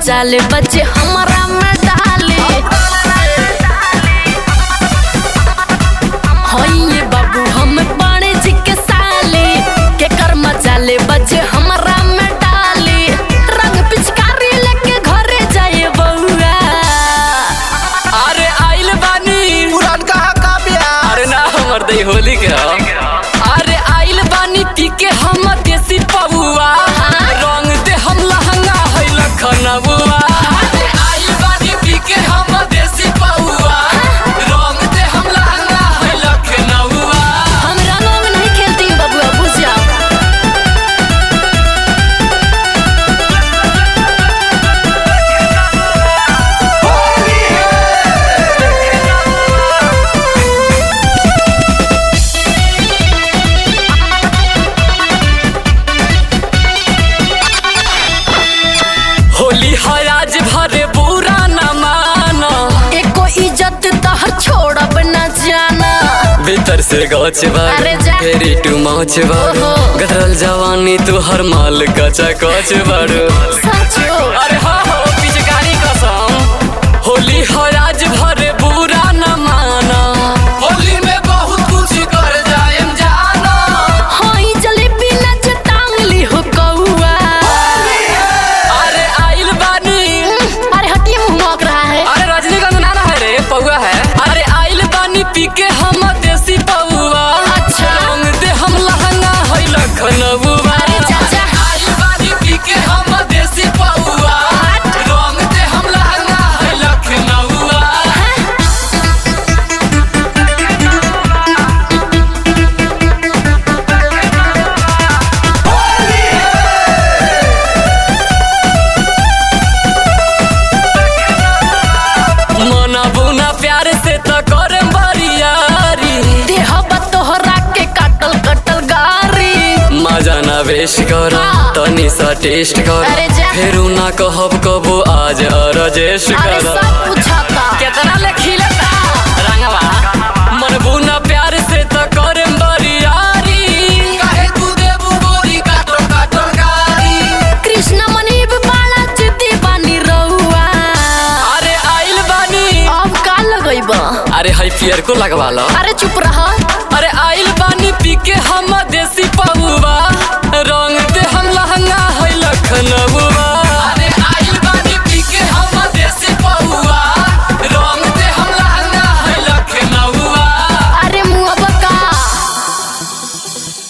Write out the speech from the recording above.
मजा ले बच्चे हमारा में डाले होइए बाबू हम पाने जी के साले के कर मजा ले बच्चे हमारा में डाले रंग पिचकारी लेके घरे जाए बउआ अरे आइल बानी पुरान कहा का ब्याह अरे ना हमर दई होली के ह। अरे आइल बानी पी के हम देसी पबुआ रंग दे हम लहंगा है लखनऊआ अरे आइल बानी पी के हम देसी पबुआ रंग दे हम लहंगा है लखनऊआ हम रंगों में नहीं खेलती हूँ बबुआ बुझ जाओ होली है आज भरे बुरा न माना एको इज्जत तहर छोड़ब न जाना भीतर से गौच बाड़ अरे जा। फेरी टू मौच बाड़ ओहो। गदरल जवानी तू हर माल कचा कच बाड़ू सचो अरे हाँ हो पिचकारी कसम होली है आज भरे बुरा न माना होली में बहुत कुछ कर जाएम जाना होई जलेबी नच टांगली हो कौआ अरे आइल बानी अरे हटिए मुंह महक रहा है अरे रजनीगंध नाना है रे पौआ है अरे आइल बानी पी के हम देसी पौआ अच्छा। रंग दे हम लहंगा है लखनऊआ अरे चाचा। आइल बानी पी के हम देसी पौआ रंग दे हम लहंगा है लखनऊआ मना बुना प्यार से तो करे बरियारी देह तोहरा के कटल कटल गारी मजा ना वेश कर हाँ। तनी सा टेस्ट कर अरे जा। फेरू ना कहब कबो आज अरजेश अरे कर सब पूछता केतना ले खिलता रंगवा मन बुना प्यार से तो करे बरियारी काहे तू देबू गोरी काटो काटो गारी कृष्ण मनीब बाला चिति बानी रहुआ अरे आइल बानी अब का लगैब अरे हाई पियर को लगवा लो अरे चुप रह अरे आइल